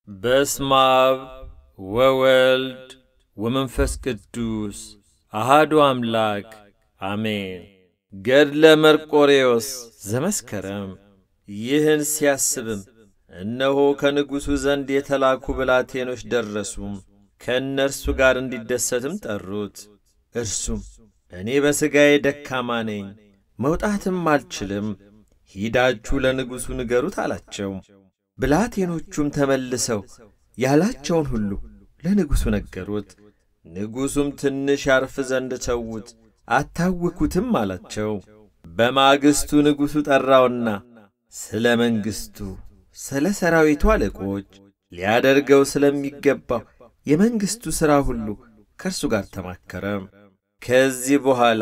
በስመ አብ ወወልድ ወመንፈስ ቅዱስ አሃዱ አምላክ አሜን። ገድለ መርቆሬዎስ ዘመስከረም። ይህን ሲያስብም እነሆ ከንጉሡ ዘንድ የተላኩ ብላቴኖች ደረሱም፣ ከእነርሱ ጋር እንዲደሰትም ጠሩት። እርሱም እኔ በሥጋዬ ደካማ ነኝ፣ መውጣትም አልችልም፣ ሂዳችሁ ለንጉሡ ንገሩት አላቸው። ብላቴኖቹም ተመልሰው ያላቸውን ሁሉ ለንጉሡ ነገሩት። ንጉሡም ትንሽ ያርፍ ዘንድ ተዉት፣ አታውኩትም አላቸው። በማግስቱ ንጉሡ ጠራውና ስለ መንግሥቱ፣ ስለ ሰራዊቱ አለቆች ሊያደርገው ስለሚገባው የመንግሥቱ ሥራ ሁሉ ከእርሱ ጋር ተማከረ። ከዚህ በኋላ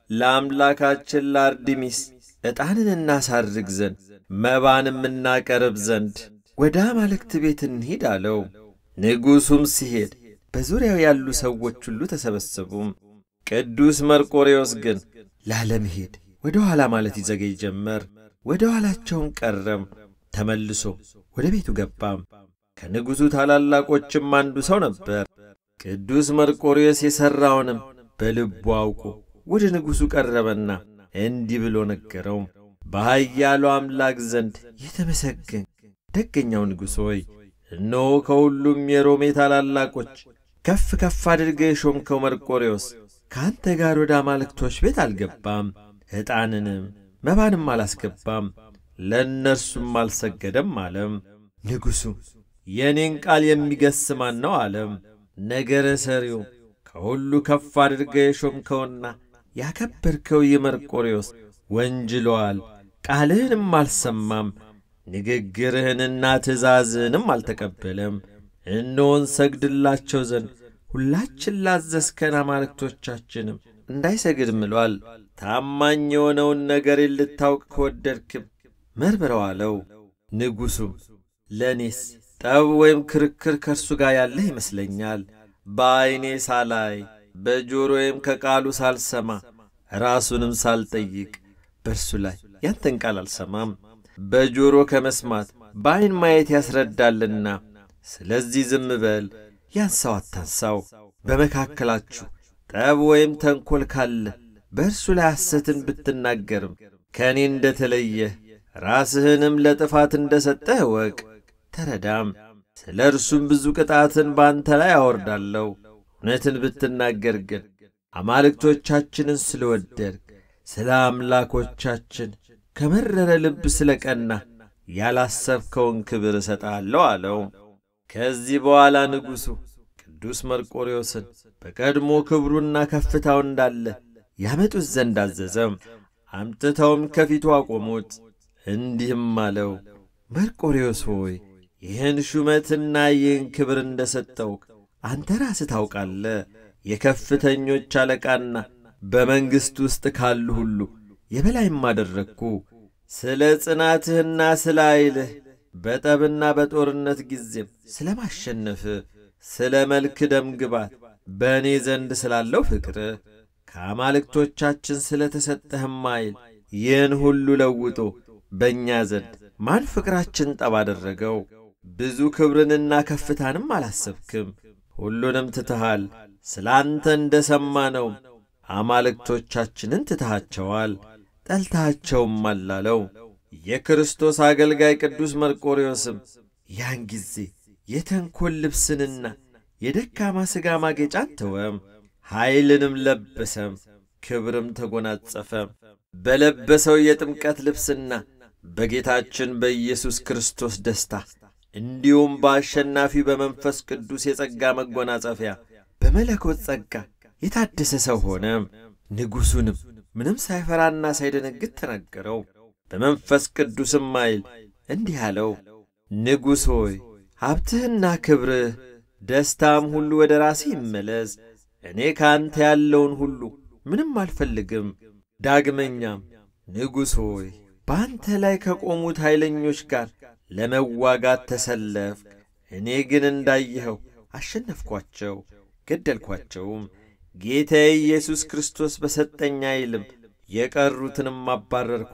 ለአምላካችን ለአርድሚስ ዕጣንን እናሳርግ ዘንድ መባንም እናቀርብ ዘንድ ወደ አማልክት ቤት እንሂድ አለው። ንጉሡም ሲሄድ በዙሪያው ያሉ ሰዎች ሁሉ ተሰበሰቡም። ቅዱስ መርቆሬዎስ ግን ላለመሄድ ወደ ኋላ ማለት ይዘገይ ጀመር። ወደ ኋላቸውን ቀረም። ተመልሶ ወደ ቤቱ ገባም። ከንጉሡ ታላላቆችም አንዱ ሰው ነበር። ቅዱስ መርቆሬዎስ የሠራውንም በልቡ አውቆ ወደ ንጉሡ ቀረበና እንዲህ ብሎ ነገረው። በኃያሉ አምላክ ዘንድ የተመሰገን ደገኛው ንጉሥ ሆይ እነሆ ከሁሉም የሮሜ ታላላቆች ከፍ ከፍ አድርገህ የሾምከው መርቆሬዎስ ከአንተ ጋር ወደ አማልክቶች ቤት አልገባም፣ ዕጣንንም መባንም አላስገባም፣ ለእነርሱም አልሰገደም አለም። ንጉሡ የእኔን ቃል የሚገስ ማን ነው አለም። ነገረ ሰሪው ከሁሉ ከፍ አድርገህ የሾምከውና ያከበርከው ይህ መርቆሬዎስ ወንጅሎአል፣ ቃልህንም አልሰማም፣ ንግግርህንና ትእዛዝህንም አልተቀበለም። እነሆን ሰግድላቸው ዘንድ ሁላችን ላዘዝከን አማልክቶቻችንም እንዳይሰግድ ምሏል። ታማኝ የሆነውን ነገር ልታውቅ ከወደድክም መርምረው አለው። ንጉሡም ለእኔስ ጠብ ወይም ክርክር ከእርሱ ጋር ያለህ ይመስለኛል። በዐይኔ ሳላይ በጆሮዬም ከቃሉ ሳልሰማ ራሱንም ሳልጠይቅ በእርሱ ላይ ያንተን ቃል አልሰማም። በጆሮ ከመስማት በዐይን ማየት ያስረዳልና፣ ስለዚህ ዝም በል፣ ያንሳው አታንሳው። በመካከላችሁ ጠብ ወይም ተንኰል ካለ በእርሱ ላይ ሐሰትን ብትናገርም ከእኔ እንደ ተለየህ ራስህንም ለጥፋት እንደ ሰጠህ እወቅ፣ ተረዳም። ስለ እርሱም ብዙ ቅጣትን በአንተ ላይ አወርዳለሁ። እውነትን ብትናገር ግን አማልክቶቻችንን ስለ ወደድክ ስለ አምላኮቻችን ከመረረ ልብ ስለ ቀና ያላሰብከውን ክብር እሰጣለሁ አለው። ከዚህ በኋላ ንጉሡ ቅዱስ መርቆሬዎስን በቀድሞ ክብሩና ከፍታው እንዳለ ያመጡት ዘንድ አዘዘም። አምጥተውም ከፊቱ አቆሙት። እንዲህም አለው፣ መርቆሬዎስ ሆይ ይህን ሹመትና ይህን ክብር እንደ ሰጠውክ አንተ ራስህ ታውቃለህ። የከፍተኞች አለቃና በመንግሥት ውስጥ ካሉ ሁሉ የበላይም አደረግኩ። ስለ ጽናትህና ስለ ኃይልህ በጠብና በጦርነት ጊዜም ስለ ማሸነፍህ፣ ስለ መልክ ደም ግባት በእኔ ዘንድ ስላለው ፍቅርህ ከአማልክቶቻችን ስለ ተሰጠህም ኃይል ይህን ሁሉ ለውጦ በእኛ ዘንድ ማን ፍቅራችን ጠብ አደረገው? ብዙ ክብርንና ከፍታንም አላሰብክም። ሁሉንም ትትሃል። ስለ አንተ እንደ ሰማነውም አማልክቶቻችንን ትትሃቸዋል፣ ጠልታቸውም አላለው። የክርስቶስ አገልጋይ ቅዱስ መርቆሬዎስም ያን ጊዜ የተንኰል ልብስንና የደካማ ሥጋ ማጌጫን ተወም፣ ኃይልንም ለበሰም፣ ክብርም ተጎናጸፈም። በለበሰው የጥምቀት ልብስና በጌታችን በኢየሱስ ክርስቶስ ደስታ እንዲሁም በአሸናፊ በመንፈስ ቅዱስ የጸጋ መጎናጸፊያ በመለኮት ጸጋ የታደሰ ሰው ሆነ። ንጉሡንም ምንም ሳይፈራና ሳይደነግጥ ተናገረው። በመንፈስ ቅዱስም ኃይል እንዲህ አለው፣ ንጉሥ ሆይ ሀብትህና ክብርህ ደስታም ሁሉ ወደ ራስህ ይመለስ። እኔ ከአንተ ያለውን ሁሉ ምንም አልፈልግም። ዳግመኛም ንጉሥ ሆይ በአንተ ላይ ከቆሙት ኃይለኞች ጋር ለመዋጋት ተሰለፍክ። እኔ ግን እንዳየኸው አሸነፍኳቸው፣ ገደልኳቸውም። ጌታዬ ኢየሱስ ክርስቶስ በሰጠኝ ኃይልም የቀሩትንም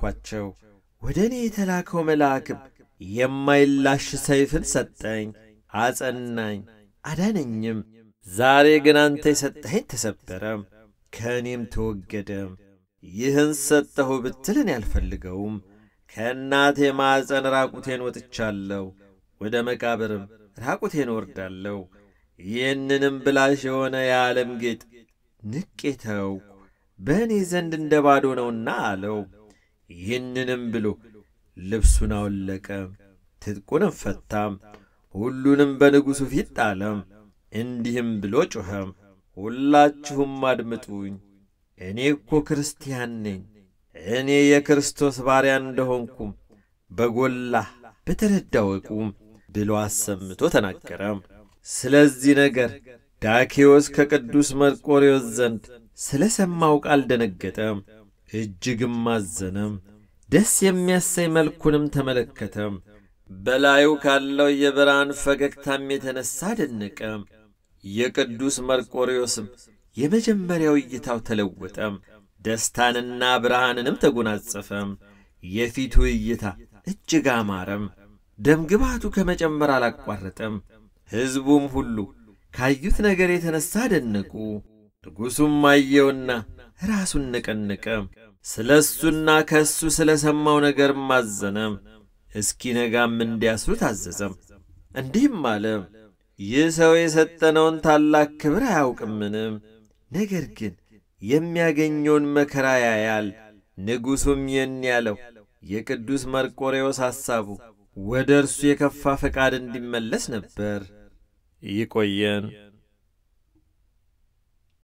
አባረርኳቸው። ወደ እኔ የተላከው መልአክም የማይላሽ ሰይፍን ሰጠኝ። አጸናኝ፣ አዳነኝም። ዛሬ ግን አንተ የሰጠኸኝ ተሰበረም፣ ከእኔም ተወገደም። ይህን ሰጠሁ ብትልን ያልፈልገውም ከእናቴ ማዕፀን ራቁቴን ወጥቻለሁ፣ ወደ መቃብርም ራቁቴን ወርዳለሁ። ይህንንም ብላሽ የሆነ የዓለም ጌጥ ንቄ ተውኩ፣ በእኔ ዘንድ እንደ ባዶ ነውና አለው። ይህንንም ብሎ ልብሱን አወለቀ፣ ትጥቁንም ፈታም፣ ሁሉንም በንጉሡ ፊት ጣለም። እንዲህም ብሎ ጮኸም፣ ሁላችሁም አድምጡኝ፣ እኔ እኮ ክርስቲያን ነኝ። እኔ የክርስቶስ ባሪያ እንደሆንኩም በጎላ በተረዳ ወቁም ብሎ አሰምቶ ተናገረም። ስለዚህ ነገር ዳኬዎስ ከቅዱስ መርቆሬዎስ ዘንድ ስለ ሰማው ቃል ደነገጠም፣ እጅግም አዘነም። ደስ የሚያሰኝ መልኩንም ተመለከተም። በላዩ ካለው የብርሃን ፈገግታም የተነሣ ደነቀም። የቅዱስ መርቆሬዎስም የመጀመሪያው እይታው ተለወጠም፣ ደስታንና ብርሃንንም ተጎናጸፈም። የፊቱ እይታ እጅግ አማረም፣ ደምግባቱ ከመጨመር አላቋረጠም። ሕዝቡም ሁሉ ካዩት ነገር የተነሣ ደነቁ። ንጉሡም አየውና ራሱን ነቀነቀ። ስለ እሱና ከእሱ ስለ ሰማው ነገርም አዘነም። እስኪነጋም እንዲያስሩት አዘዘም። እንዲህም አለ፣ ይህ ሰው የሰጠነውን ታላቅ ክብር አያውቅምንም። ነገር ግን የሚያገኘውን መከራ ያያል። ንጉሡም ይህን ያለው የቅዱስ መርቆሬዎስ ሐሳቡ ወደ እርሱ የከፋ ፈቃድ እንዲመለስ ነበር። ይቆየን።